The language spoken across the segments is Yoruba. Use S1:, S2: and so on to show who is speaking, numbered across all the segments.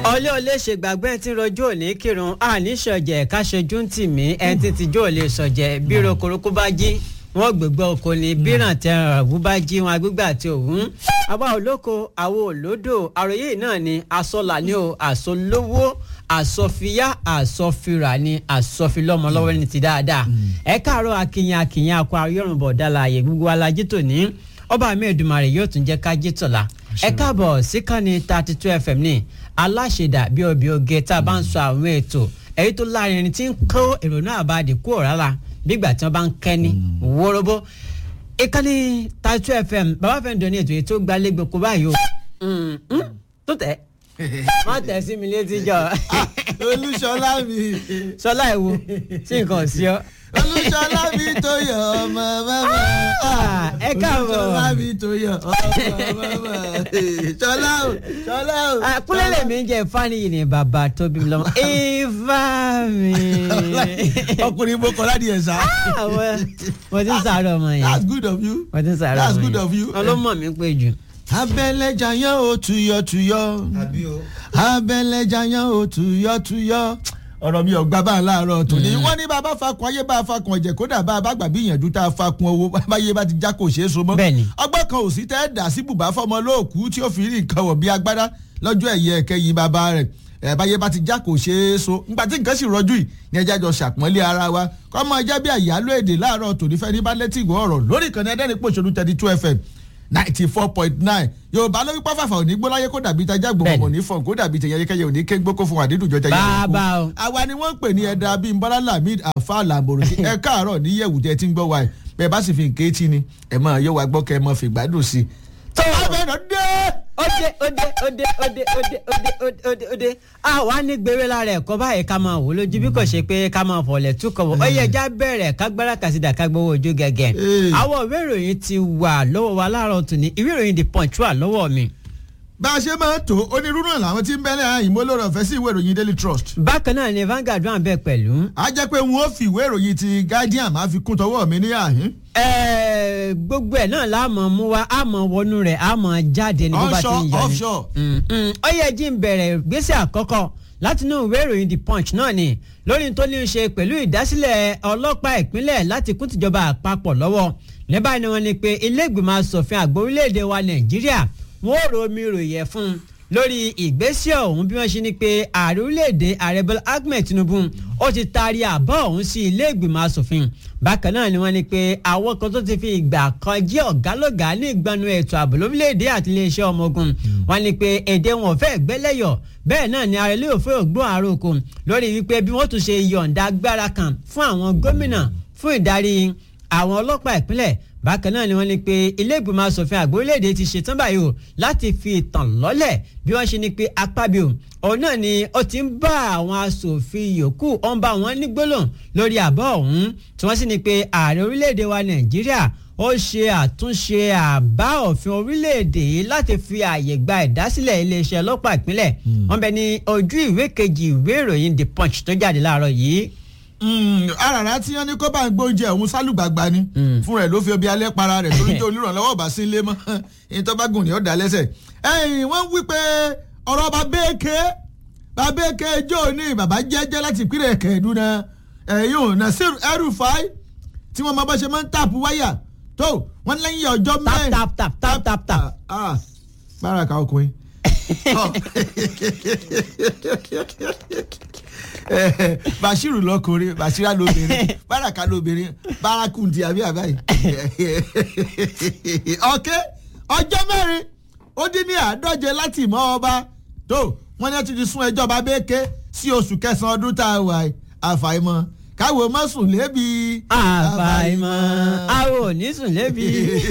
S1: ọlẹ́ ọlẹ́ ṣe gbàgbé tí rọjú òní kírun àníṣọ̀jẹ̀ káṣojú ń tì mí ẹni tí tìjú ò lè ṣọ̀jẹ̀ bí rokoroko bá jí wọn gbẹgbẹ oko ni bíràn tẹ ọ̀rọ̀ bá jí wọn agbègbè àti òun àwa olóko àwo olódò àròyé náà ni asọ́là ni o àsọlówó àsọfíyá àsọfíra ni àsọfílọ́mọ lọ́wọ́ ní ti dáadáa ẹ káàárọ̀ akínyìn akínyìn akọ ayọ́rùnbọ̀ dálàyé gbogbo alájí tòní ọba mi Èdùmàrè yóò tún jẹ́ ká jí tọ̀la ẹ káàbọ̀ síkànnì thirty two fm ní aláṣẹdà bí ọbẹ̀ oge tá a bá ń sọ àwọn ètò èyí tó láàrin tí ń kó ìrònú àbádì kúrò rárá bígbà tí wọ́n bá ń kẹ́ni wóróbó ìkànnì thirty two fm bàbá fẹ́ dùn ní ètò yìí tó gbalẹ̀ gbogbo báyìí o tó tẹ̀ má tẹ̀ sí mi létí jọ.
S2: olúṣọlá mi.
S1: sọlá ẹ̀ wo sí nǹkan sí ọ
S2: olùṣọlá mi tó yọ ọmọ bàbá.
S1: ẹ káàbọ̀.
S2: olùṣọlá mi tó yọ ọmọ bàbá. ṣọlá o ṣọlá o.
S1: kúlẹ̀ lèmi ń jẹ fáníyì ní bàbá tó bí mi lọ́mọ. ifá mi.
S2: ọkùnrin mo kọ́ láti ẹ̀ sá.
S1: mo ti ń sàárọ̀ ọmọ yẹn.
S2: that's good of you.
S1: mo ti ń sàárọ̀
S2: that's
S1: ọmọ
S2: good
S1: yẹn.
S2: of you.
S1: ọlọ́mọ mi pé jù.
S2: abẹ́lẹ́jà yẹn ò tuyọ̀ tuyọ̀. abẹ́lẹ́jà yẹn ò tuyọ̀ tuyọ̀ ọ̀rọ̀ mi ò gbà bá ń láàárọ̀ tòní. wọ́n ní bàbá fakun ayé bá fakun ọ̀jẹ̀ kódà bá a bá gbà bí ìyànjú tá a fakun owó báyé bá ti já kò ṣeé so mọ́.
S1: Bẹ́ẹ̀ni.
S2: ọgbọ́n kan ò sí tẹ́ dà sí bùbá fọmọ lóòkú tí ó fi rí nǹkan wọ̀ bí agbádá lọ́jọ́ ẹ̀yẹ ẹ̀kẹyìn bàbá rẹ̀ ẹ̀ báyé bá ti já kò ṣeé so. nígbà tí nǹkan sì rọjú yìí ní ẹja jọ ṣàpọ́nlé ara wa kọ́mọ ẹja bí àyálò èdè láàárọ̀ tòní fẹ́ ní bá létí ìwọ ọ̀rọ̀ lórí ìkànnì ẹ̀dẹ́rìn pòṣónú thirty two fm ninety four point nine yorùbá lórí pàfàfà òní gbóláyé kó dàbí tajà gbòmò
S1: Bẹ́ẹ̀ni.
S2: òní fọ̀n kó dàbí tẹ̀yẹ̀kẹ́yẹ òní ké gbókó fún àdídùn jọjà yẹn
S1: Bàbá o.
S2: àwa ni wọ́n ń pè ní ẹ̀dá bíi bọ́lá lamid afa lamboro ẹ káàárọ̀ níyẹ̀wù tẹ́ ti ń gbọ́ wa ẹ̀ bẹ́ẹ̀ bá sì fi nǹkan etí ni ẹ̀ máa yọ wa gbọ́ kẹ́ ẹ máa fi gbádùn sí i.
S1: tó
S2: abẹ́rẹ́ dé.
S1: òde òde òde òde òde òde òde òde a wà ní gbèrè lára ẹ̀kọ́ báyìí ká máa wò lójú bí kò ṣe pé ká máa fọ̀lẹ̀ túkọ̀ wọ̀ ó yẹ já bẹ̀rẹ̀ ká gbára kàsídà ká gbowó ojú gẹ́gẹ́
S2: Ee.
S1: àwọn ìwé ìròyìn ti wà lọ́wọ́ wa láàárọ̀ tòní ìwé ìròyìn the punch wà lọ́wọ́ mi.
S2: bá a ṣe máa ń tó onírúurú náà làwọn tí ń bẹ́lẹ̀ àyìn mọ́ lórí ọ̀fẹ́ sí ìwé ìròyìn daily trust.
S1: bákan náà ni Vanguard wà bẹ́ẹ̀ pẹ̀lú.
S2: a jẹ́ pé wọn ó fi ìwé ìròyìn ti guardian máa fi kún tọwọ́ mi ní àhín.
S1: Ẹ̀ẹ́, gbogbo ẹ̀ náà la mọ̀ mú wa a mọ̀ wọnú rẹ̀ a mọ̀ jáde ní bó bá ti ń
S2: onshore
S1: yọ ni.
S2: offshore.
S1: Mm, mm. ó yẹ jí ń bẹ̀rẹ̀ gbèsè àkọ́kọ́ látinú ìwé ìròyìn the punch náà ni lórí tó ní í ṣe pẹ̀lú ìdásílẹ̀ ọlọ́pàá ìpínlẹ̀ láti kún tìjọba àpapọ̀ lọ́wọ́ ní báyìí ni wọ́n ní pé ilé ìgbìmọ̀ asòfin àgbà orílẹ̀-èdè wa nàìjíríà wọ́n ò romi ròyẹ̀ fún un lórí ìgbésẹ̀ ọ̀hún bí wọ́n ṣe ní pé ààrẹ orílẹ̀-èdè ààrẹ bọ́lá ahmed tinubu ó ti taari àbọ̀ ọ̀hún sí ilé ìgbìmọ̀ asòfin bákan náà ni wọ́n ní pé àwọn kan tó ti fi ìgbà kan jẹ́ ọ̀gálọ́gà ní ìgbanu ètò ààbò lórílẹ̀‐èdè àti iléeṣẹ́ ọmọ ogun wọ́n ní pé èdè wọn fẹ́ gbẹ́lẹ́yọ̀ bẹ́ẹ̀ náà ni ààrẹ lóò fẹ́ ògbón àròkọ lórí wípé bí wọ́n tún ṣe yọ̀ǹda agbára kan fún àwọn gómìnà fún ìdarí àwọn ọlọ́pàá ìpínlẹ̀ bákan náà ni wọ́n ní pé ilé ìgbìmọ̀ asòfin àgbà orílẹ̀-èdè ti ṣetán báyìí o láti fi ìtàn lọ́lẹ̀ bí wọ́n ṣe ní pé apábíò òun náà ni ó ti ń bá àwọn asòfin yòókù ó ń bá wọn ní gbólóhùn lórí àbọ̀ ọ̀hún tí wọ́n sì ní pé ààrẹ orílẹ̀-èdè wa nàìjíríà ó ṣe àtúnṣe àbá òfin orílẹ̀-èdè yìí láti fi ààyè gba ìdásílẹ̀ iléeṣẹ́ ọlọ́pàá ìpínlẹ̀ wọ́n bẹ ní ojú ìwé kejì ìwé ìròyìn the punch tó jáde láàárọ̀ yìí
S2: Mm, arara tí wọn ní kó bá ń gbóúnjẹ òun sálùgbàgbà ni fún rẹ ló fi obi alẹ́ para rẹ̀ torí jẹ́ olùrànlọ́wọ́ bá sí ilé mọ́ èyí tó bá gùn ní ọ̀dà lẹ́sẹ̀. ẹ̀yìn wọ́n wí pé ọ̀rọ̀ bàbéèké bàbéèké jó ní bàbá jẹ́jẹ́ láti ìpínlẹ̀ kẹ̀ẹ́dúnà ẹ̀yìn ò Nasir El-Rufai tí wọ́n máa bá ṣe máa ń tàpù wáyà tó wọ́n lẹ́yìn ọjọ́ mẹ́rin.
S1: tap tap tap tap tap.
S2: ah báraka ọkùnrin. Eh, bashiru lọkùnrin bashira lóbìnrin baraka lóbìnrin barakundi àbí àbáyé ọkẹ ọjọ́ mẹ́rin ó dín ní àádọ́je láti ìmọ̀ ọba tó wọ́n ní wọ́n ti ti sún ẹjọ́ ọba bẹ́ẹ̀kẹ́ sí oṣù kẹsàn-án ọdún tá a wà yìí. àfàìmọ̀ káwọ́ má sùn lébi.
S1: àfàìmọ̀ àwọn ò ní sùn lébi.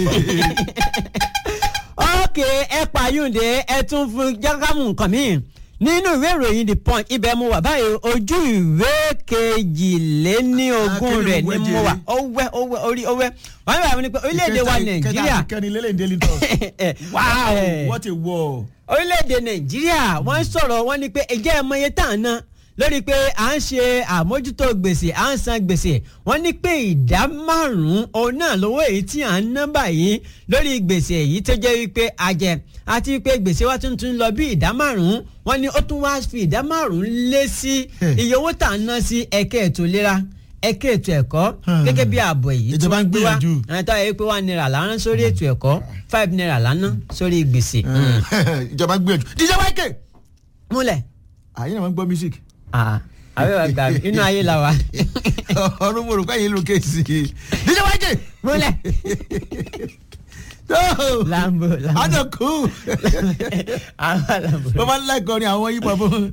S1: ókè ẹ pààyùndé ẹ tún fún jákàmù nǹkan mi nínú ìwé ìròyìn the punch ibẹ̀ mo wà báyìí ojú ìwé kejìléníogún
S2: Akéwì
S1: rẹ̀ ni
S2: òwe
S1: mo
S2: jèrè.
S1: wà ọwẹ́ ọwẹ́ orí ọwẹ́ wọ́n ní bàbá mi ní pé orílẹ̀-èdè wa nàìjíríà
S2: kẹrin lélẹ̀ daily trust. wow
S1: Eh.
S2: what a war.
S1: orílẹ̀-èdè nàìjíríà wọ́n sọ̀rọ̀ wọ́n ní pé ẹ̀jẹ̀ ẹ̀mọye tá à ń ná lórí pé à ń ṣe àmójútó gbèsè à ń san gbèsè wọ́n ní pé ìdá márùn-ún òun náà lówó èyí tí à ń ná báyìí lórí gbèsè èyí tó jẹ́ wípé a jẹ àti wípé gbèsè wa tuntun lọ bí ìdá márùn-ún wọ́n ní ó tún wá fi ìdá márùn-ún lé sí iye owó tá à ń ná sí ẹ̀kẹ́ ètò ìlera ẹ̀kẹ́ ètò ẹ̀kọ́ gẹ́gẹ́ bí ààbò èyí tí
S2: Ìjọba ń
S1: wọ́n gbé wá
S2: gbìyànjú.
S1: àwọn táwọn yẹ pé one naira lánàá sórí ètò ẹ̀kọ́ five naira lánàá sórí gbèsè. Mm.
S2: ìjọba ń gbìyànjú díje wáìkè
S1: múlẹ̀
S2: àyìn náà máa ń gbọ́ music
S1: Ah, àbẹ̀ wà gbà mí inú ayé la wà.
S2: ọdún mo rò pé yín ló kéésì díje wáìkè
S1: múlẹ̀ lambo lambo
S2: adọ̀kú
S1: àwọn lambo.
S2: wọ́n máa ń láìkọ́ ni àwọn yípo fún.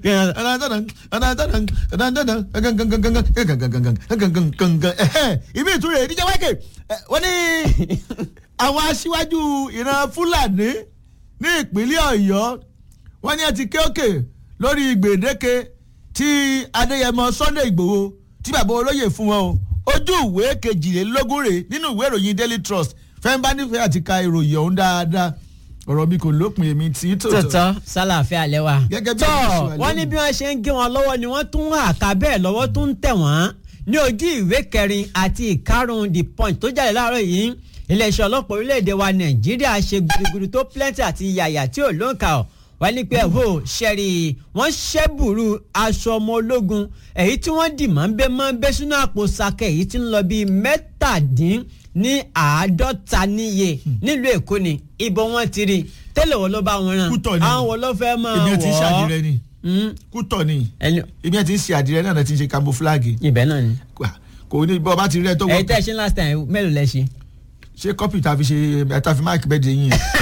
S2: ibi ìtúrẹ̀ díje wáìkè wọ́n ní àwọn aṣíwájú ìran fúlàní ní ìpínlẹ̀ ọ̀yọ́ wọ́n ní ẹ ti ké òkè lórí gbèdéke tí adéyẹmọ sunday igbòho tí bàbá olóyè fún wọn o ojú ìwé kejìlélógún rè nínú ìwé ìròyìn daily trust fẹ́ńbà nífẹ̀ẹ́ àti ka ìròyìn ọ̀hún dáadáa ọ̀rọ̀ mi kò lópin èmi tí tòótọ́.
S1: tòótọ́ sálàáfíà lẹ́wà.
S2: Gẹ́gẹ́ bí
S1: tọ́
S2: àwọn oṣù
S1: wọ́n ní
S2: àlẹ́
S1: bí wọ́n ṣe ń gé wọn lọ́wọ́ ni wọ́n tún àká bẹ́ẹ̀ lọ́wọ́ tún ń tẹ̀ wọ́n ní ojú ìwé kẹrin àti ìkarùn-ún the punch tó jáde láàárọ̀ yìí iléeṣẹ́ ọlọ́pàá orílẹ̀-èdè wa nàìjíríà ṣe gudugudu tó plenty àti yàyà tí ò lóǹkà ọ̀ wọ́n ní pé ẹ̀hó ṣẹ̀rì wọ́n ṣẹ́bùrú aṣọ ọmọ ológun èyí tí wọ́n dì máa ń bẹ́ máa ń bẹ́ sínú àpò sàkẹ́ èyí tí ń lọ bíi mẹ́tàdín ní àádọ́ta níye nílùú èkó ni ibo wọn ti rí tẹ́lẹ̀ wo ló bá wọn rán
S2: Kútọ̀ ni.
S1: àwọn wo ló fẹ́ máa wọ̀
S2: ibi ẹ ti ń ṣe àdìrẹ ni
S1: Mm.
S2: kútọ̀ ni
S1: ẹni
S2: ibi ẹ ti ń ṣe àdìrẹ náà ti ń ṣe camouflage
S1: ibẹ̀ náà ni.
S2: kò ní bọ́ bá ti rẹ tó
S1: ẹ̀yin
S2: wọ́n
S1: tẹ́ ẹ ṣe last time mélòó lẹ ṣe.
S2: ṣé kọ́pì tá a fi ṣe tá a fi máàkì bẹ́ẹ̀ de yín yẹn.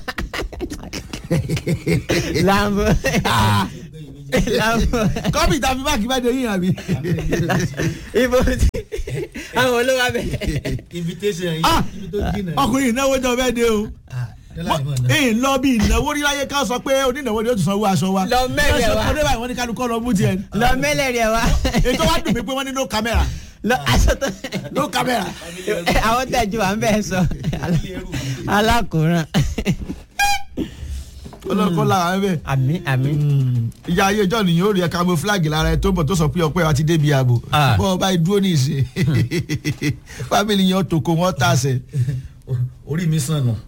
S1: lambo lambo
S2: kọ́pì tá a fi máàkì bẹ́ẹ̀ de yín yẹn àbí.
S1: ibo ti àwọn olówó abẹ.
S3: invitation yìí
S2: Ah!
S3: ibi tó jìnnà.
S2: ọkùnrin ìnáwó jọ bẹ́ẹ̀ de o.
S3: dọ́là ìmọ̀ náà.
S2: èyí lọ bí ìnáwó rí láyé ká sọ pé onínáwó ni ó tún sanwó aṣọ wa.
S1: Lọ mẹ́rẹ̀
S2: Ká sọ
S1: wa.
S2: pé báyìí wọ́n ní kálukọ́ lọ mú tiẹ̀.
S1: lọ mẹlẹ rẹ wa.
S2: ètò wa dùn mí pé wọ́n ní no camera
S1: lọ aṣọ tó.
S2: no camera.
S1: àwọn tẹ̀jú wa ń bẹ̀ sọ alákòóràn.
S2: ọlọ́kọ́ làwọn ẹ bẹ́ẹ̀.
S1: àmì àmì.
S2: ìyá ayé ìjọ nìyẹn ó rí ẹ camouflage lára ẹ tó bọ̀ tó sọ pé ọpẹ́ wa ti débi ààbò
S1: Ah.
S2: bọ́ ọ bá dúró ní ìsìn fámìlì yẹn tòkó wọn tàṣẹ.
S3: orí mi sàn nù.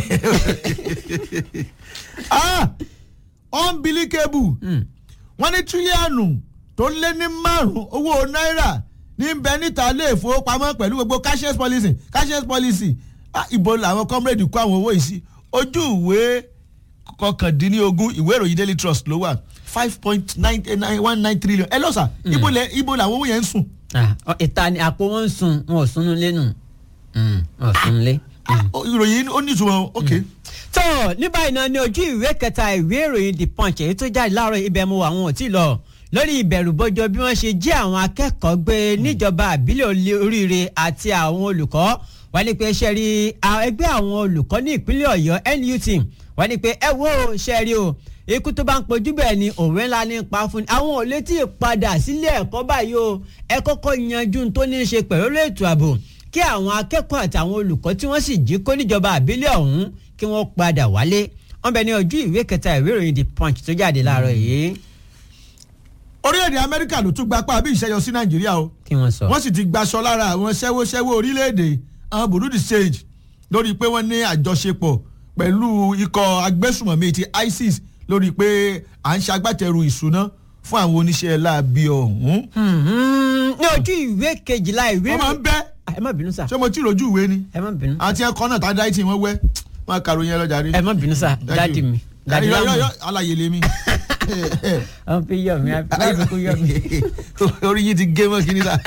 S2: Ah! unbelievable wọ́n ní tírílíọ̀nù tó lé ní márùn-ún owó náírà ní bẹ níta ilé ìfowópamọ́ pẹ̀lú gbogbo cashless policy cashless policy Ah, ibo làwọn comrade kó àwọn owó yìí sí ojú ìwé kọkàndínlógún ìwé ìròyìn daily trust ló wà five point nine nine one nine trillion ẹ lọ́sà ibo lẹ ibo làwọn owó yẹn ń sùn.
S1: Ah, ọ- ìta ni àpò wọn ń sun wọn ò sunú lé nù wọn ò sunú lé.
S2: Ah, ìròyìn ó ní ìtumọ̀ ok.
S1: tó ní báyìí náà ní ojú ìwé kẹta ìwé ìròyìn the punch èyí tó jáde láàárọ̀ ibẹ̀ mo wà wọn ò tí ì lọ lórí ìbẹ̀rùbojo bí wọ́n ṣe jí àwọn akẹ́kọ̀ọ́ gbé níjọba àbílẹ̀ olè- oríire àti àwọn olùkọ́ wọ́n ní pé ṣe rí a- ẹgbẹ́ àwọn olùkọ́ ní ìpínlẹ̀ ọ̀yọ́ NUT wọ́n ní pé ẹ wo ṣe rí o ikú tó bá ń pojú bẹ́ẹ̀ ni òwe ńlá ní pa fún ni àwọn ò lè tí ì padà sílé ẹ̀kọ́ báyìí o ẹ kọ́kọ́ yanjú n tó ní í ṣe pẹ̀lú ètò ààbò kí àwọn akẹ́kọ̀ọ́ àti àwọn olùkọ́ tí wọ́n sì jí kó níjọba àbílẹ̀ ọ̀hún kí wọ́n padà wálé wọ́n bẹ ní ojú ìwé kẹta ìwé ìròyìn the punch tó jáde láàárọ̀ yìí
S2: orílẹ̀-èdè amẹ́ríkà ló tún gbapá bí ìṣẹ́yọ sí nàìjíríà o.
S1: kí wọ́n sọ.
S2: wọ́n sì ti gbaṣọ lára àwọn ṣẹ́wóṣẹ́wó orílẹ̀-èdè àwọn burundi stage lórí pé wọ́n ní àjọṣepọ̀ pẹ̀lú ikọ̀ agbésùmọ̀mí ti isis lórí pé à ń ṣagbátẹrù ìṣúná fún àwọn oníṣẹ́ láabi ọ̀hún.
S1: Mhm. ní ojú ìwé kejìlá ìwé
S2: wọ́n máa ń bẹ́
S1: Ah, ẹ má bínú sá
S2: ṣé mo tí rojú ìwé ni
S1: ẹ má bínú
S2: àti ẹ̀kọ́ náà tá a dá ìtì wọn wẹ́ wọn kàròyìn ẹ lọ́jà rí.
S1: ẹ má bínú sá dáàdì mi dáàdì
S2: yọ
S1: lámù
S2: yọ alaye lèmi.
S1: wọ́n fi yọ mi láti kú yọ mi.
S2: orí yìí ti gé mọ́ kí ni ta.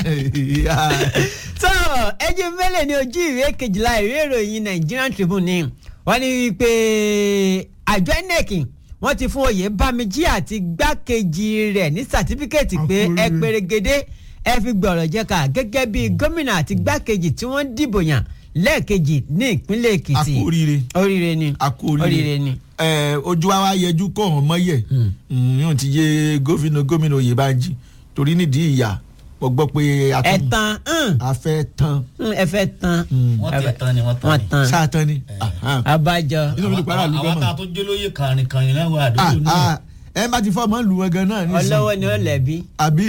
S1: tó ẹjẹ mẹ́lẹ̀ ní ojú ìwé kejìlá ìwé ìròyìn Nigerian Tribune ni wọ́n ní wípé àjọ INEC wọ́n ti fún oyè bámijí àti gbákejì rẹ̀ ní sàtífíkẹ́ẹ̀tì pé
S2: Àkórí.
S1: ẹ pèrègede ẹ fi gbọ̀rọ̀ jẹ́ka gẹ́gẹ́ bí gómìnà àti gbákejì tí wọ́n dìbò yàn lẹ́ẹ̀kejì ní ìpínlẹ̀ Èkìtì
S2: A kú oríire.
S1: oríire ni
S2: a kú oríire
S1: oríire ni.
S2: ẹ ojú wa wá yẹjú kó hàn mọ́yẹ̀ yóò ti yé gómìnà gómìnà Oyèbánjí torí nídìí ìyá mo gbọ́ pé a tún-
S1: ẹ̀tàn hàn,
S2: a fẹ́ tán
S1: hàn, ẹ fẹ́ tán
S3: wọ́n ti tán ni wọ́n tán
S1: wọ́n
S3: ni.
S1: tán
S2: sáà tán ni. Ahan.
S1: abájọ
S2: inú mi ti para
S3: àwọn
S2: àlùkò
S3: àwọn
S2: mọ́.
S3: tá a tó jẹ́ lóye kàrin kàrin náà wà
S2: Ah,
S3: àdúgbò náà.
S2: ah, ẹ bá ti fọmọ lu wọn gan náà nísìnyí
S1: ọlọ́wọ́ ni ó lẹ̀bi.
S2: àbí.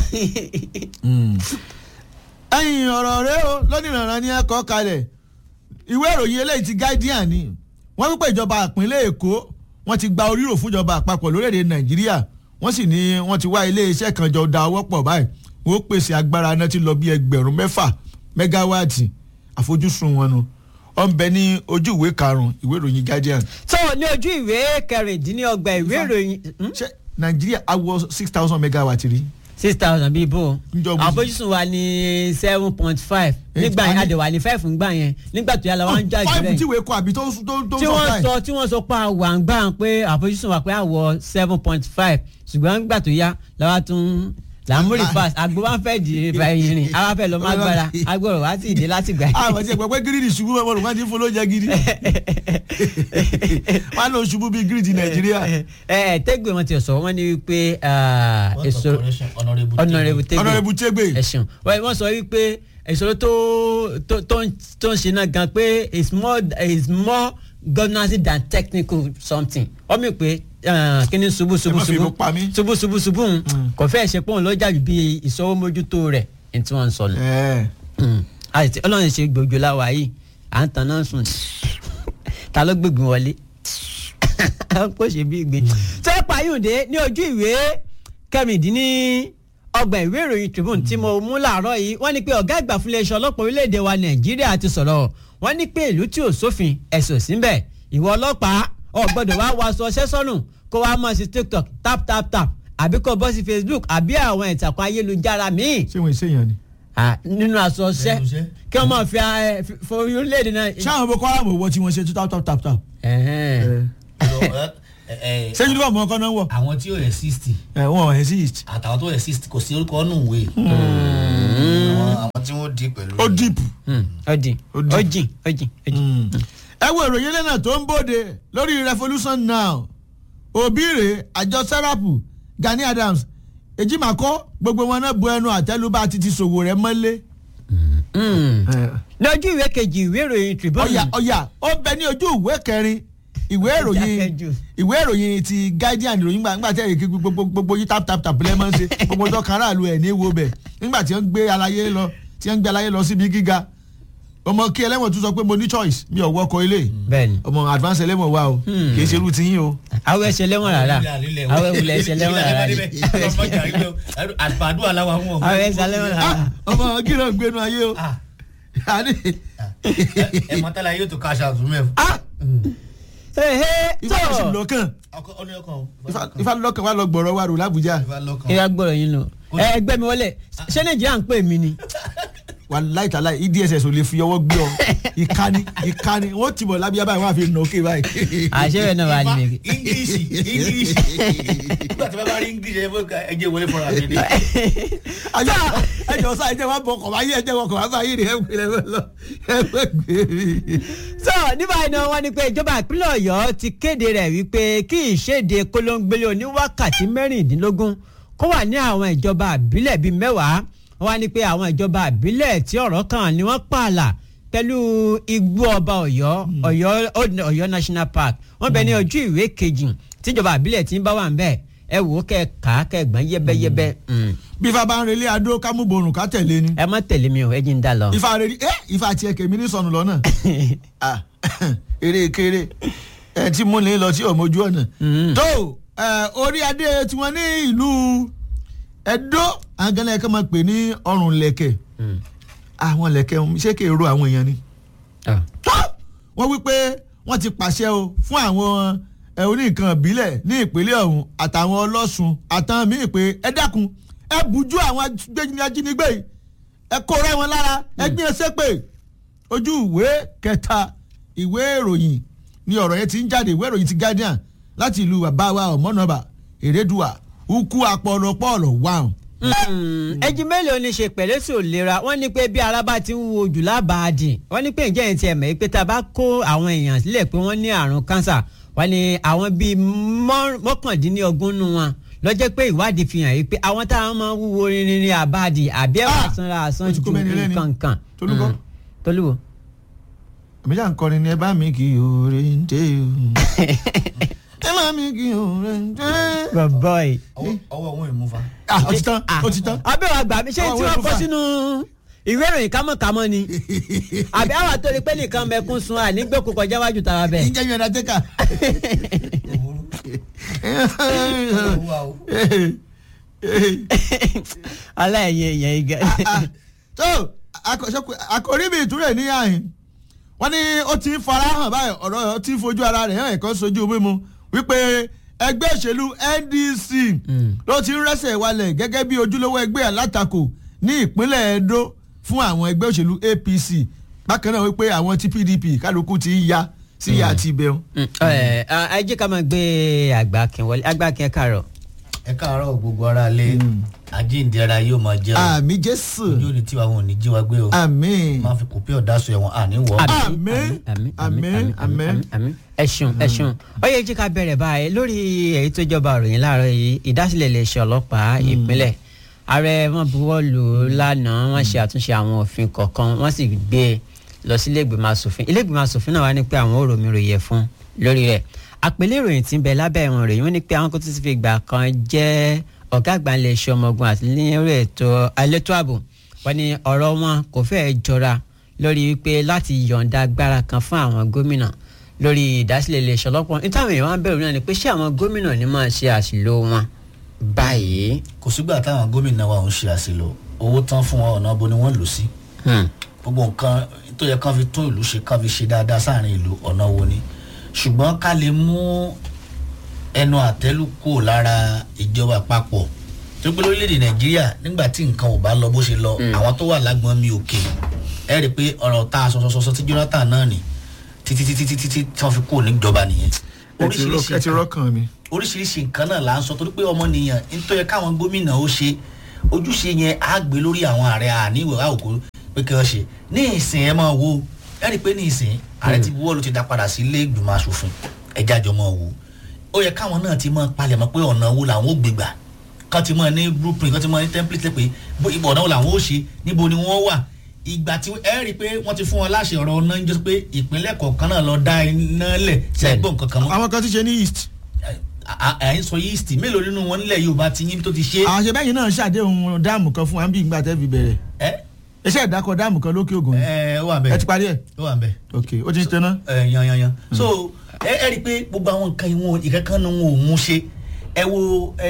S2: ẹ̀yin ọ̀rọ̀ rẹ o lónìrànràn ni ẹ kọ́ kalẹ̀ ìwé ìròyìn eléyìí ti guardian ni wọ́n wípé ìjọba ìpínlẹ̀ èkó wọ́n ti gba orírò fúnjọba àpapọ̀ lórílẹ̀‐èdè nàìjíríà wọ́n sì ní wọ́n ti wá ilé iṣẹ́ kan jọ da ọwọ́ pọ̀ báyìí wọ́n ó pèsè agbára náà ti lọ bí ẹgbẹ̀rún mẹ́fà mẹ́gáwáàtì àfojúsùn wọn nu ó ń bẹ ní ojú ìwé karùn-ún ìwé ìròyìn guardian.
S1: tó ní ojú ìwé kẹrìndínlọ́gbà ìwé ìròyìn
S2: ṣé nàìjíríà á wọ six thousand megawatt rí.
S1: six thousand bíi bó
S2: Ǹjọ́ mo-
S1: àfojúsùn wa ní seven point five nígbà yẹn
S2: Eight-
S1: àdèwà ní five ńgbà yẹn nígbà tó yà lọ wọn ń jà jù
S2: five tí
S1: rẹ̀
S2: ìwé kọ àbí tó tó tó
S1: tí
S2: sọ
S1: wọ́n
S2: báyìí.
S1: sọ tí wọ́n sọ pé àwọ̀ àǹgbà pé àfojúsùn wa pé àwọ̀ seven point five ṣùgbọ́n nígbà tó yá làwa tún làmúrì fast àgbo wa fẹ́ di ìfà ìrìn àwa fẹ́ lọ má gbára agbọ̀rọ̀ wa sì dé láti gbà
S2: àwọn àti ẹ̀pẹ́ pé gírídì ṣubú mẹ́mọ́ lòun máa ti ń fún lóúnjẹ gidi wọ́n á lọ ṣubú bíi gírídì nàìjíríà.
S1: ẹ ẹ tẹ́gbẹ̀ wọn ti sọ wọ́n ní wípé ah,
S3: What
S1: èso
S3: corporation honourable
S1: honourable
S3: Tebe.
S1: tẹ́gbẹ̀
S2: ọ̀nàrẹ́bù tẹ́gbẹ̀
S1: ẹ̀sùn wọ́n sọ wípé ìṣòro tó tó tó ń tó ń ṣe náà gan pé it's more it's more governance than technical something wọ́n mi pé ah, kíní ṣubú ṣubú
S2: Ẹ má fi
S1: ṣubú
S2: ìbò pa mí.
S1: ṣubú ṣubú ṣubú ń kò fẹ́ ṣe pé òun ló jàbí bí ìṣòwò mójútó rẹ̀ ní tí wọ́n ń sọ nù.
S2: ẹ̀
S1: Mm. àti ọlọ́run ṣe gbòjò láwa yìí à ń tan náà sùn ta ló gbègbè wọlé kó ṣe bí gbé. tó pààyùndé ní ojú ìwé kẹrìndínní ọgbà ìwé ìròyìn Tribune tí mo mú làárọ̀ yìí wọ́n ní pé ọ̀gá àgbà fúnlẹ̀ iṣẹ́ ọlọ́pàá orílẹ̀-èdè wa Nàìjíríà ti sọ̀rọ̀ wọ́n ní pé ìlú tí ò sófin ẹ̀sùn síbẹ̀ ìwọ ọlọ́pàá ò gbọ́dọ̀ wá wọ aṣọ ọṣẹ́ sọ́nù kó wá mọ̀ sí TikTok tap tap tap àbí kó bọ́ sí Facebook àbí àwọn ìtàkùn ayélujára míì
S2: ṣé wọ́n ṣe yàn ni.
S1: Ah, nínú aṣọ ṣẹ́
S3: Lẹ́nu iṣẹ́.
S1: kí wọ́n máa fi ẹ, fi- fọ orílẹ̀-èdè náà.
S2: ṣáwọn boko haram ò wọ tí wọ́n ṣe tó tap tap tap tap.
S1: Ẹ̀hẹ́n.
S3: Lọ, ẹ, ẹ, ẹ,
S2: ṣé uniform ọkọ náà wọ̀.
S3: àwọn tí ó exist
S2: ẹ̀ wọ́n exist.
S3: àtàwọn tó exist kò sí orúkọ ọ̀nù ìwé. Àwọn- àwọn tí wọ́n di pẹ̀lú.
S2: ó deep.
S1: Hmm, ọdìn
S2: Ó dì.
S1: ọjìn ọjìn ọjìn.
S2: ẹ wo ìròyìn lẹ́nà tó ń bòde lórí revolution now òbíire àjọ sẹ́rápù Gani Adams èjìmákọ́ gbogbo wọn náà bu ẹnu àtẹlùbá títí ṣòwò rẹ̀ mọ́lé.
S1: Hmm. lójú ìwé kejì ìwé ìròyìn Tribune.
S2: ọ̀yà ọ̀yà ó bẹ ní ojú ìwé kẹrin ìwé ìròyìn
S1: Dákẹ́jù.
S2: ìwé ìròyìn ti Guardian ìròyìn gbà nígbà tí ẹ̀yìn kí gbogbo gbogbo yí tap tap tap lẹ́mọ̀ ń ṣe gbogbo tó kan aráàlú ẹ̀ ní wo bẹ̀ nígbà tí wọ́n gbé aláyé lọ tí wọ́n gbé aláyé lọ síbi gíga ọmọ kí ẹlẹ́wọ̀n tún sọ pé mo ní choice mi ò wọkọ̀ ilé
S1: bẹ́ẹ̀ni
S2: ọmọ advance ẹlẹ́wọ̀n wa o
S1: Hmm.
S2: kì í ṣe irú ti yín o.
S1: àwọn ẹsẹ̀ lẹ́wọ̀n rárá àwọn ẹwùlẹ̀ ẹsẹ̀ lẹ́wọ̀n rárá
S3: àgbàdo aláwa wọn.
S1: àwọn ẹsẹ̀ lẹ́wọ̀n rárá.
S2: Ah, ọmọ kí ló ń gbénu ayé o.
S3: Ah,
S2: Àní,
S3: ẹ mọ̀tálá yóò tó káṣá àtúnú ẹ̀.
S2: ah,
S1: Ẹ̀hẹ́,
S2: ifá ló sì
S1: tó
S2: lọ́kàn
S3: ọ̀nà ọkàn o.
S2: Ifá- ifá lọ́kàn wà lọ gbọ̀rọ̀ wa rò l'Ábùjá.
S3: Ifá lọ́kàn.
S1: ìyá gbọ́dọ̀ yín lọ ẹ gbẹ́ mi wọlé ṣé Nàìjíríà ń pè mí ni.
S2: wà láìtàláì EDSS ò lè fi ọwọ́ gbé ọ ìkànnì ìkànnì wọ́n ti bọ̀ lábíyá báyìí wọ́n á fi nà ókè báyìí.
S1: àṣẹ rẹ̀ náà wà ní mi.
S3: English English nígbà tí wọ́n bá rí English ẹ fọ́ ẹ jẹ́ wọlé fúnra mi ni.
S2: Ayọ̀, ẹjọ sá ẹjẹ wọn bọ kọ̀ báyìí ẹjẹ wọn kọ̀ bá báyìí rẹ̀ ẹ gbé lẹ́wọ́ lọ ẹ gbé gbé mi.
S1: so nígbà yìí náà wọ́n ní pé ìjọba ìpínlẹ̀ Ọ̀yọ́ ti kéde rẹ̀ wípé kí ìṣèdè kólóńgbélé oní wákàtí mẹ́rìndínlógún kó wà ní àwọn ìjọba àbílẹ̀ bíi mẹ́wàá wọ́n wá ní pé àwọn ìjọba àbílẹ̀ tí ọ̀rọ̀ kàn ni wọ́n pààlà pẹ̀lú igbó ọba Ọ̀yọ́ Ọ̀yọ́ Old Ọ̀yọ́ National Park wọ́n bẹ ní ojú ìwé kejì tíjọba àbílẹ̀ tí ń bá wà ń bẹ̀ ẹ wò ó kẹ́ kà á kẹ́ gbọ́n yẹ́bẹ́yẹ́bẹ́ Mm.
S2: bí ifá bá ń relé adó kámúborùn ká tẹ̀lé ni.
S1: ẹ má tẹ̀lé mi o ẹ jí ń dá lọ.
S2: ifá rẹ̀ ẹ ifá tiẹ̀ kèmí ní sọnù lọ́nà. Ah, eré kéré ẹ tí mú ní lọ sí ọmọ ojú ọ̀nà.
S1: Mm.
S2: tó ẹ, orí adé tiwọn ní ìlú Ẹdó àgànlẹ̀ kan máa pè ní ọrùn lẹ̀kẹ̀
S1: Mm.
S2: àwọn lẹ̀kẹ̀ ṣé kè ro àwọn èèyàn ni.
S1: Ah.
S2: tó wọ́n wí pé wọ́n ti pàṣẹ o fún àwọn ẹ, oníkan ìbílẹ̀ ní ìpínlẹ̀ ọ̀hún àtàwọn ọlọ́sùn àtàwọn míì pé ẹ dákun ẹ bùjú àwọn ajínigbé ajínigbé yìí ẹ kó rẹ́ wọn lára ẹ gbé ẹsẹ̀ pé ojú ìwé kẹta ìwé ìròyìn ni ọ̀rọ̀ yẹn ti ń jáde ìwé ìròyìn ti Guardian láti ìlú bàbá wa ọ̀mọ́nàbà Èrèdùà ukú apọ̀lọpọ̀lọ̀ wàhùn.
S1: ẹjí mélòó ni ṣe pẹ̀lú sí òlera wọ́n ní pé bí ara bá ti ń wo jù lábàádì wọ́n ní pé ǹjẹ́ ẹ̀ ti ẹ̀ mọ̀ pé tá a bá kó àwọn èèyàn sílẹ̀ pé wọ́n ní àrùn kánsà wọ́n ní àwọn bíi mọ́- mọ́kàndínlógún nù wọn lọ́jọ́ pé ìwádìí fi hàn yìí pé àwọn táwọn máa ń wúwo rinrin ní àbáàdì àbí ẹ̀wà
S2: Ah!
S1: sanra àsan
S2: Ó ti
S1: ju
S2: kó mẹ́ni lẹ́ni.
S1: nǹkan
S2: Tolúkọ́?
S1: Mm. Tolúwo.
S2: èmi jà ń kọrin ní ẹ bá mi kì í oore ń dé o. ẹ máa mi kí o rẹ.
S1: bàbá yìí.
S3: ọwọ́ ọwọ́ wọn ì mú fa.
S2: ah ó ti tán ó ti tán.
S1: abẹ́ wa gbà mí ṣé
S2: Àwọn
S1: tí
S2: ìwé
S1: wọ́n kọ́
S2: fúnfà.
S1: sínú ìwé ìròyìn kámọ́kámọ́ ni àbí àwọn àtòrí pé nìkan mẹ́kún sun ànígbèkú kọjá wájú tàwa bẹ́ẹ̀.
S2: ìjẹ́ mi ọ̀dà tẹ́ka.
S1: aláìyé èèyàn igi.
S2: tó akọ̀ṣẹ́kù- àkòrí mi ìtúrẹ̀ ní àhìn wọ́n ní ó ti ń farahàn báyìí ọ̀rọ̀ ti ń fojú ara rẹ̀ hàn ẹ̀kọ́ sojú mímu wípé ẹgbẹ́ òṣèlú NDC ló ti ń rẹ́sẹ̀ walẹ̀ gẹ́gẹ́ bí ojúlówó ẹgbẹ́ alátakò ní ìpínlẹ̀ Edo fún àwọn ẹgbẹ́ òṣèlú APC bákan náà wípé àwọn ti PDP kálukú ti ń ya sí ìyá àti ibẹ̀
S1: ẹ ẹ jẹ́ ká máa gbé àgbàkin wọlé àgbàkin kàrọ̀.
S3: ẹ káàárọ̀ gbogbo ara lé àjíǹde ara yóò máa jẹ́ o
S2: àmì Jésù
S3: ojú ò ní tiwa wọn ò ní jí wa gbé o
S2: àmín
S3: máa fi kòpé ọ̀dà sọ ẹ̀wọ̀n àní wọ̀ ọ́.
S2: Àmín, àmín, àmín.
S1: àmín ẹ ṣeun ẹ ṣeun ó yẹ jí ká bẹ̀rẹ̀ báyìí lórí èyí tó jọba òròyìn láàárọ̀ yìí ìdásílẹ̀ iléeṣẹ́ ọlọ́pàá ìpínlẹ̀ ààrẹ wọn buwọ́ lù ú lánàá wọ́n ṣe àtúnṣe àwọn òfin kọ̀ọ̀kan wọ́n sì gbé e lọ sí iléègbìmọ̀ asòfin iléègbìmọ̀ asòfin náà wá ní pé àwọn ò ròmí ròyẹ fún lórí rẹ̀ àpèlé ìròyìn tí ń bẹ lábẹ́ ìwọ̀n ròyìn wọ́n ní pé àwọn kò tún ti fi gbà kan jẹ́ ọ̀gá àgbà iléeṣẹ́ ọmọ ogun àti lórí ètò elétò ààbò wọ́n ní ọ̀rọ̀ wọn kò fẹ́ẹ́ jọra lórí wípé láti yọ̀ǹda agbára kan fún àwọn gómìnà lórí ìdásílẹ̀ iléeṣẹ́ ọlọ́pàá nítawọn èèyàn wá ń bẹ̀rù náà ni pé ṣé àwọn gómìnà ní máa ṣe àṣìlò wọn báyìí.
S3: kò sígbà táwọn gómìnà wa ò ń ṣe àṣìlò owó tán fún wọn ọ̀nà bo ni wọ́n lò sí
S1: Hmm.
S3: gbogbo nǹkan tó yẹ kán fi tún ìlú ṣe kán fi ṣe dáadáa sáàrin ìlú ọ̀nà wo ni ṣùgbọ́n ká lè mú ẹnu àtẹ́lù kúrò lára ìjọba àpapọ̀ tó gbé lórílẹ̀‐èdè nàìjíríà nígbà tí nǹkan ò bá lọ bó ṣe lọ àwọn tó wà lágbọ́n mi òkè ẹ rí i pé ọ̀rọ̀ tá a sọ sọ sọ tí Jonathan náà nì títí títí títí tí wọ́n fi kúrò níjọba nìyẹn
S2: ẹ ti rọ- ẹ ti rọ́kàn mi.
S3: oríṣiríṣi nǹkan náà là ń sọ torí pé ọmọnìyàn nítorí yẹ káwọn gómìnà ó ṣe ojúṣe yẹn á gbé lórí àwọn ààrẹ àníwò àwòkó pé kí wọ́n ṣe ní ìsìn ẹ máa wo ẹ rí i pé ní ìsìn ààrẹ ti buwọ́ ló ti dá padà sí ilé ìgbìmọ̀ asòfin ẹja jọ máa wo ó yẹ káwọn náà ti máa palẹ̀mọ́ pé ọ̀nà wo làwọn ó gbégbà kán ti máa ní blueprint kán ti máa ní template pé bó- ibò ọ̀nà wo làwọn ó ṣe níbo ni wọ́n wà ìgbà tí ẹ rí i pé wọ́n ti fún wọn láṣẹ ọ̀rọ̀ ọ̀nà ń jẹ́ pé ìpínlẹ̀ kọ̀ọ̀kan náà lọ dá iná lẹ̀ sẹ́gbọ̀n kankan mọ́
S2: àwọn kan ti ṣe ní east.
S3: à ń sọ yeast mélòó nínú wọn nílẹ̀ yorùbá ti yín tó ti ṣe
S2: àṣẹ bẹ́yìn náà ṣàdéhùn dáàmù kan fún wa bí ìgbà tẹ́ fi bẹ̀rẹ̀
S3: ẹ
S2: iṣẹ́ ìdákọ̀ dáàmù kan lókè ògùn
S3: ẹ ó wà
S2: ẹ
S3: bẹ́ẹ̀
S2: ti parí ẹ̀
S3: ó wà bẹ́ẹ̀
S2: ok ó ti ń tẹ́ná.
S3: ẹ yan yan yan so ẹ ẹ rí i pé gbogbo àwọn nǹkan ìwọ̀n ìkankan ni wọn ò mú ṣe ẹ wo ẹ,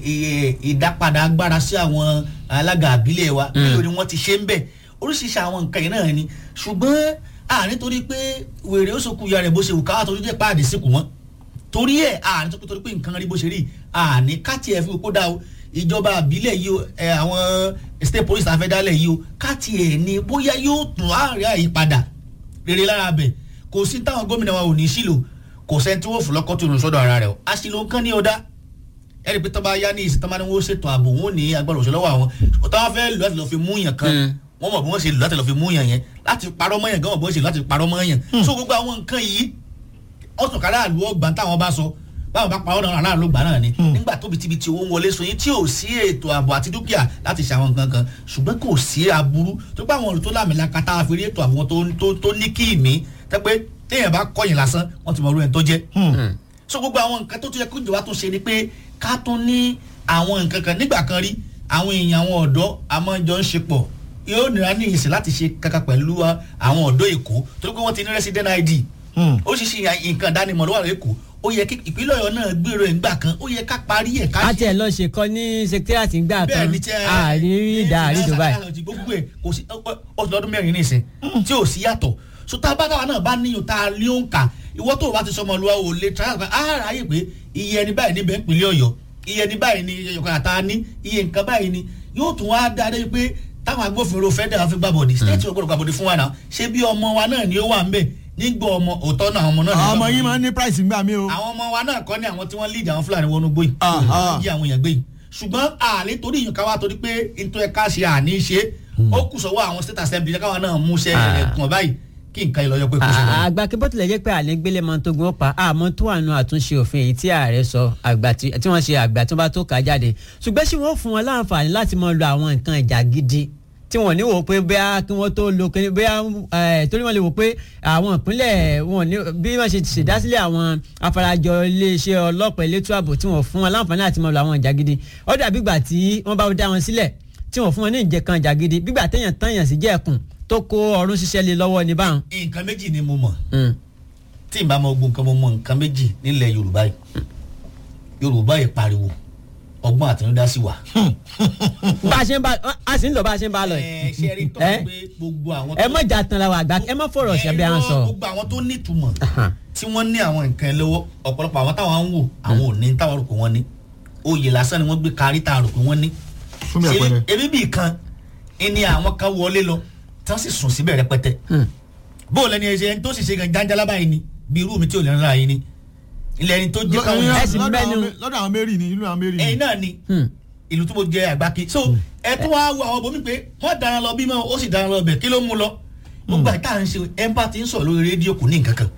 S3: ẹ, ìdápadà agbára sí àwọn alága àbílẹ̀ wa mélòó ni wọ́n ti ṣe ń bẹ̀ oríṣiríṣi àwọn nǹkan yìí náà ni ṣùgbọ́n à nítorí pé wèrè ó sòkú ya rẹ̀ bó ṣe wù káwá torí jẹ́ páàdé síkù wọn torí ẹ̀ à nítorí torí pé nǹkan rí bó ṣe rí à ní káàtì ẹ̀ fi kó dá o ìjọba àbílẹ̀ yìí o ẹ àwọn state police àfẹ́dálẹ̀ yìí o káàtì ẹ̀ ní bóyá yóò tún àárẹ̀ àyípadà rere lára bẹ̀ kò sí táwọn gómìnà wa ò ní sílò kò sẹ́ni tí wọ́n fún lọ́kọ́ tó lù sọ́dọ̀ ara rẹ̀ o àṣìlò nǹkan ní ọ̀dá ẹ̀rí pé tọ́ba yá ní ìsìn tọ́ba ni wọ́n ṣètò ààbò wọn ò ní agbára òṣèlú lọ́wọ́ àwọn tọ́ba fẹ́ lù láti lọ́ọ́ fi mú yàn kan wọ́n mọ̀ bí wọ́n ṣe lù láti lọ́ọ́ fi mú yàn yẹn láti parọ́ mọ́ yàn gan mọ̀ bí wọ́n ṣe lù láti parọ́ mọ́ yàn so gbogbo àwọn nǹkan yìí ọ̀sùn kára àlù ọgbà táwọn bá sọ báwọn bá parọ́ náà aráàlú gbà náà ni nígbà tóbi tíbi tí owó ń wọlé sọyìn tí ò sí ètò ààbò àti dúkìá láti ṣe àwọn nǹkan kan ṣùgbọ́n kò sí aburú tó bá àwọn olùtó lámìlaka tá a fi rí ètò ààbò tó tó tó ní kí ìmí tẹ́ pé téèyàn bá kọ̀yìn lásán wọ́n ti mọ orú ẹ̀ tó jẹ́ so gbogbo àwọn nǹkan tó tún yẹ kó ìjọba tún ṣe ni pé ká tún ní àwọn nǹkan kan nígbà kan rí àwọn èèyàn àwọn ọ̀dọ́ àmọ́jọ ń ṣe pọ̀ yóò nira ní ìsìn láti ṣe kankan pẹ̀lú wa- àwọn ọ̀dọ́ èkó torí pé wọ́n ti ní resident id oríṣiríṣi nǹkan ìdánimọ̀ ló wà lẹ́kọ̀ọ́ ó yẹ kí ìpínlẹ̀ ọ̀yọ́ náà gbèrò ẹ̀ ńgbà kan ó yẹ ká parí ẹ̀ ká
S1: a tiẹ̀ lọ ṣèkọ́ ní secretariat ńgbà
S3: bẹ́ẹ̀
S1: kan
S3: ni tí ẹ
S1: àárín ìdá àárín dubai.
S3: gbogbo ẹ̀ kò sí ọ̀sùn lọ́dún mẹ́rin nísìn tí ò sí yàtọ̀ so tá a bá táwa náà bá níyàn tá a lé òǹkà ìwọ tó o bá ti sọmọ lu àwọn olè tíráyà kan á ráyè pé iye ẹni báyìí níbẹ̀ ìpínlẹ̀ ọ̀yọ́ iye ẹni báyìí ni ọkọ̀ àtà ní iye nǹkan báyìí ni yóò tún wá dáadé pé táwọn agbófinró federal fi gbàbọ̀dì state ọgbọ́dọ̀ gbàbọ̀dì fún wa náà ṣé bí ọmọ wa náà ni ó wà ń bẹ̀ nígbà ọmọ òótọ́ náà àwọn ọmọ náà ní
S2: ọmọ
S3: gbàbọ̀dì
S2: yín máa ń ní price ńgbà mí o.
S3: àwọn ọmọ wa náà kọ́ ní àwọn tí wọ́n lead àwọn fúlàní wọnú gbóyè
S2: Ah, ah.
S3: yí àwọn èèyàn gbé yìí ṣùgbọ́n àlè torí ìyàn káwá torí pé nítorí ẹ̀ka ṣe àní ṣe ó kù sọ́wọ́ àwọn state assembly káwá náà mú iṣẹ́
S1: Ah.
S3: ẹ̀kùn báyìí kí nǹkan ìlọyọ pé kò ṣe lọ.
S1: àgbà kí bó tilẹ̀ jẹ́ pé àlẹ́ gbélé mọ́ tó gun ó pa àmọ́ tó wà nù àtúnṣe òfin èyí tí ààrẹ sọ àgbà tí tí wọ́n ṣe àgbà tó bá tó kà á jáde ṣùgbọ́n ṣé wọ́n fún wọn láǹfààní láti máa lo àwọn nǹkan ìjà gidi tí wọ́n ní wò pé bóyá kí wọ́n tó lo kíní bóyá ẹ̀ torí wọ́n lè wò pé àwọn ìpínlẹ̀ wọn ní bí wọ́n ṣe ṣèdásílẹ̀ àwọn afarajọ iléeṣẹ́ ọlọ́pàá elétò ààbò tí wọ́n fún wọn láǹfààní àti mọ̀ lọ àwọn ìjà gidi ó dàbí ìgbà tí wọ́n bá dá wọn sílẹ̀ tí wọ́n fún wọn ní ìjẹkan ìjà gidi bígbà téèyàn tányàn sí jẹ́ẹ̀kùn tó kó ọrún ṣiṣẹ́ lé lọ́wọ́ ní báwọn.
S3: nǹkan méjì ni mo mọ̀ tí n bá mọ ogun nǹkan mo mọ nǹkan méjì nílẹ̀ yorùbá yìí yorùbá yìí pariwo ọgbọ́n àtinúdá sí wa.
S1: bá a ṣe ń bá a sì ń lọ bá a ṣe ń bá a lọ
S3: ẹ
S1: yìí.
S3: ṣe rí tọ́
S1: ẹ
S3: pé gbogbo àwọn
S1: ẹ mọ̀ jà tán la wà àgbà ẹ mọ̀ fọ̀rọ̀ ṣẹ́bi à ń sọ.
S3: gbogbo àwọn tó nítumọ̀ tí wọ́n ní àwọn nǹkan ẹ lọ́wọ́ ọ̀pọ̀lọpọ̀ àwọn táwọn ń wò àwọn ò ní táwọn rò pé wọ́n ní oyè lásán ni wọ́n gbé kárí tá a rò pé wọ́n ní.
S2: fún mi
S3: Ṣé
S2: àpẹẹrẹ.
S3: ebi bíi kan ni àwọn kan wọlé lọ tí wọ́n sì sùn síbẹ̀ rẹpẹtẹ bó o lẹni ẹsẹ ẹni tó sì ṣe gan jáńjálá báyìí ni bí irú mi tí ò lè rán yìí ni ilẹ̀ ẹni tó jẹ́ káwọn
S2: Lọ-
S3: yẹn
S1: ẹ̀sìn
S2: lọ́dọ̀
S1: mẹ́nu.
S2: àwọn- lọ́dọ̀ àwọn mẹ́rin ni ìlú àwọn mẹ́rin
S3: ẹ̀yin
S2: ni.
S3: náà ni ìlú tó mo jẹ àgbáki so ẹ tó wá wo àwọn bomi pé wọ́n dára lọ bímọ ó sì dára lọ bẹ̀ kí ló mú lọ gbogbo àìtá à ń ṣe empathy ń sọ̀rọ̀ lórí rédíò kò ní nǹkan kan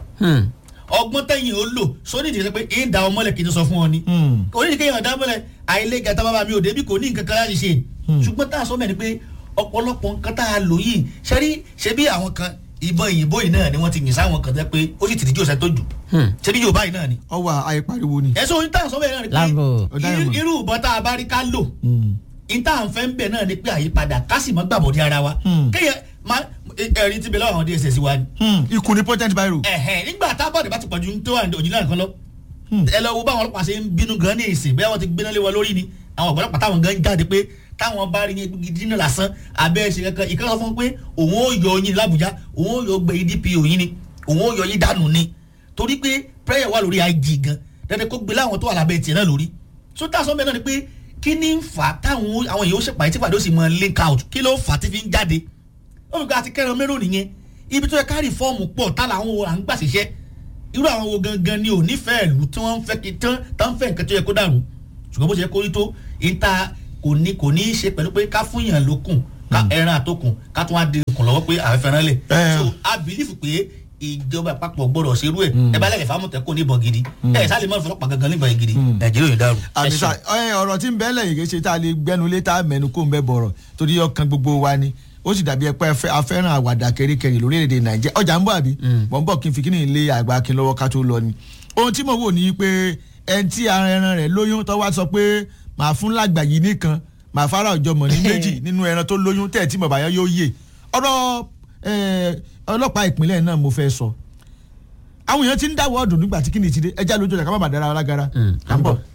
S3: ọgbọ́n tẹ̀yìn ó lò sóní ìdílé pé ń da ọmọlẹ̀ kí n tó sọ fún ọ ni
S2: Hmm.
S3: kò ní ìdíkẹ́ yàn dábọ̀lẹ̀ àìlè gàtà bàbá mi ò débi kò ní nǹkan kan láti ṣe ṣùgbọ́n tá a sọ mẹ́rin pé ọ̀pọ̀lọpọ̀ nǹkan tá a lò yìí ṣẹ́rí ṣebí àwọn kan ìbọn ìyìnbó yìí náà ni wọ́n ti yìn sáwọn kan tẹ́ pé ó sì tìdíjú ọ̀sẹ̀ tó jù ṣebí Yorùbá yìí náà ni
S2: ọwọ́ àìpariwo ni.
S3: ẹ̀sùn ohun tá a sọ bẹ́ẹ̀ náà ni
S1: Láàbò.
S3: pé
S2: Ọ̀daràn.
S3: irú- irú ìbọn tá a bá rí ká lò
S2: Hmm.
S3: ìta àǹfẹ́ ń bẹ̀ náà ni pé àyípadà ká sì mọ́ gbàbọ̀dé ara wa
S2: Hmm.
S3: kéèyàn má ẹ̀rín ti bẹ̀ lọ́wọ́ àwọn DSS wa ni
S2: Hmm. ikú ni potent biro.
S3: ẹ̀hẹ̀n nígbà tábọ̀dé bá ti pọ̀jù tó wà ní òjìlá nǹkan lọ
S2: Hmm.
S3: ẹ lọ wo báwọn ọlọ́pàá ṣe ń bínú gan ní ìsìn bẹ́ẹ̀ wọ́n ti gbéná lé wọn lórí ni àwọn ọ̀pọ̀lọpàá táwọn gan jáde pé táwọn bá rí yẹn gidi náà lásán abẹ́ ṣe kankan ìkan sọ fún pé òun ó yọ yín lábújá òun ó yọ gbé idp òyìn ni òun ó yọ yín dànù ni torí pé prayer wà lórí ig gan dandan kó gbé láwọn tó wà lábẹ́ tiẹ̀ náà lórí so tá a sọ bẹ́ẹ̀ náà ni pé kí ni ń fà á táwọn àwọn èèyàn ó ṣèpàdé tí pàdé ó sì mọ link out kí ló fà á tí fi ń jáde olùkọ́ àti kẹrin mẹ́rò nìyẹn ibi tó yẹ ká rìfọ́ọ̀mù pọ̀ tá làwọn wo à ń gbà ṣiṣẹ́ irú àwọn wo gangan ni ò nífẹ̀ẹ́ ìlú tí wọ́n ń fẹ́ kí tán tán fẹ́ nǹkan tó yẹ kó dàrú ṣùgbọ́n bó ṣe kó rí tó ìta kò ní kò ní í ṣe pẹ̀lú pé ká fún yàn lókun ká ẹran àtòkùn ká tún wá di okùn lọ́wọ́ pé àwọn fẹ́ràn lẹ̀
S2: Eh.
S3: so a bìlífù pé ìjọba àpapọ̀ gbọ́dọ̀ ṣerú ẹ̀ ẹ bá lẹ́yìn fámọ̀tẹ́kùn níbọn gidi ẹ sálẹ̀ mọ́ ìfọlọ́pàá gangan níbọn gidi nàìjíríà yóò dàrú. Ẹ
S2: àmísà
S3: ṣeun.
S2: ẹ ọ̀rọ̀ tí ń bẹ́ẹ̀ lẹ́yìn kì í ṣe tá a lè gbẹ́nu lé tá a mẹ́nu kó ń bẹ́ bọ̀rọ̀ torí ọkàn gbogbo wa ni ó sì dàbí ẹpẹ́ afẹ́ràn àwàdà kẹríkẹrí lórílẹ̀‐èdè nàìjíríà ọjà ń bọ̀ àbí mọ̀ ń bọ̀ kí n fi kíní ilé àgbà kí n lọ́wọ́ ká tó lọ ni ohun tí mo wò ní pé ẹni tí ara ẹran rẹ̀ lóyún tó wá sọ pé màá fún lágbà yìí nìkan màá fara ọjọ́ mọ̀ ní méjì nínú ẹran tó lóyún tẹ̀ tí mo bá yọ yóò yè ọ̀rọ̀ eh, ọlọ́pàá ìpínlẹ̀ náà mo fẹ́ sọ àwọn èèyàn ti ń dáwọ́ ọdún nígbà tí kíni ti dé ẹja lójú ọjà ká má bàa dára wa lágara à ń bọ̀.